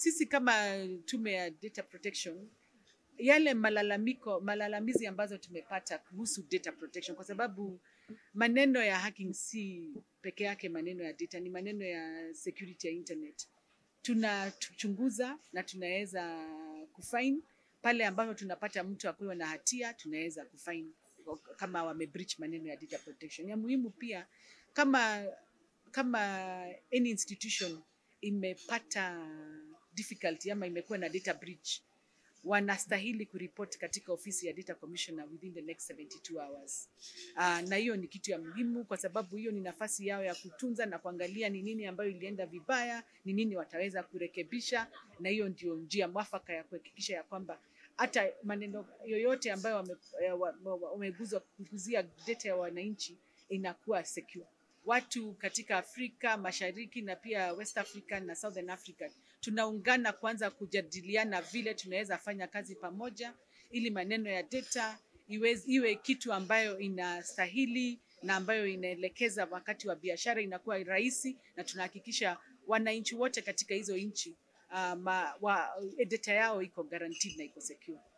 sisi kama tume ya data protection yale malalamiko malalamizi ambazo tumepata kuhusu data protection, kwa sababu maneno ya hacking si peke yake maneno ya data, ni maneno ya security ya internet. Tunachunguza na tunaweza kufaini pale ambapo tunapata mtu akiwa na hatia, tunaweza kufaini kama wame breach maneno ya data protection. Ya muhimu pia kama kama any institution imepata difficulty ama imekuwa na data breach wanastahili kuripoti katika ofisi ya data commissioner within the next 72 hours. Uh, na hiyo ni kitu ya muhimu kwa sababu hiyo ni nafasi yao ya kutunza na kuangalia ni nini ambayo ilienda vibaya, ni nini wataweza kurekebisha, na hiyo ndio njia mwafaka ya kuhakikisha ya kwamba hata maneno yoyote ambayo wameguzwa kuguzia data ya wananchi inakuwa secure. Watu katika Afrika Mashariki na pia West Africa na Southern Africa tunaungana kwanza kujadiliana vile tunaweza fanya kazi pamoja ili maneno ya data iwe, iwe kitu ambayo inastahili na ambayo inaelekeza wakati wa biashara inakuwa rahisi, na tunahakikisha wananchi wote katika hizo nchi uh, data yao iko guaranteed na iko secure.